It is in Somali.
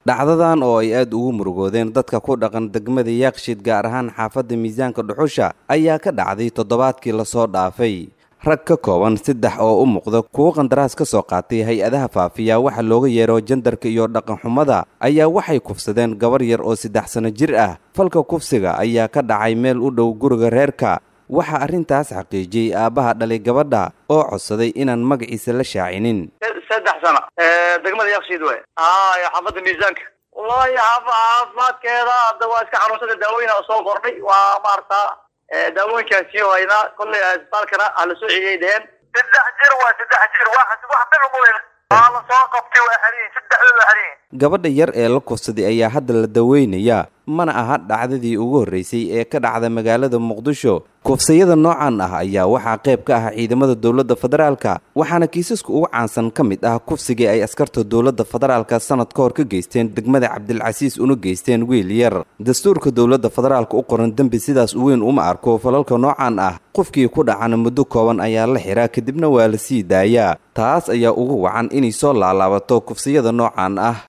dhacdadan oo ay aad ugu murugoodeen dadka ku dhaqan degmada yaaqshiid gaar ahaan xaafadda miisaanka dhuxusha ayaa ka dhacday toddobaadkii lasoo dhaafay rag ka kooban saddex oo u muuqda kuwo qandaraas ka soo qaatay hay-adaha faafiya waxa looga yeero jandarka iyo dhaqanxumada ayaa waxay kufsadeen gabar yar oo saddex sano jir ah falka kufsiga ayaa ka dhacay meel u dhow guriga reerka waxaa arrintaas xaqiijiyey aabbaha dhalay gabadha oo codsaday inaan magaciisa la shaacinin saddex sano degmada yakshiid wey haya xaafadda miisaanka wallahi xaafa caafimaadkeeda hadda waa iska xanuunsada daawooyin soo kordhay waa maarata daawooyinkaan sii haynaa kollay isbitaalkana hala soo celiyay dheheen saddex jir waa saddex jir wax wax bil umuleyn waa la soo qabtay waa xariyin saddexda waa xariyin gabadha yar ee la kufsaday ayaa hadda la daweynayaa mana aha dhacdadii ugu horreysay ee ka dhacda magaalada muqdisho kufsayada noocan ah ayaa waxaa qayb ka ah ciidamada dowladda federaalka waxaana kiisaska ugu caansan ka mid ah kufsigii ay askarta dowladda federaalka sanad ka hor ka geysteen degmada cabdilcasiis una geysteen wiil yar dastuurka dowladda federaalka u qoran dembi sidaas weyn uma arko falalka noocan ah qofkii ku dhacana muddo kooban ayaa la xiraa kadibna waa la sii daayaa taas ayaa ugu wacan inay soo laalaabato kufsiyada noocan ah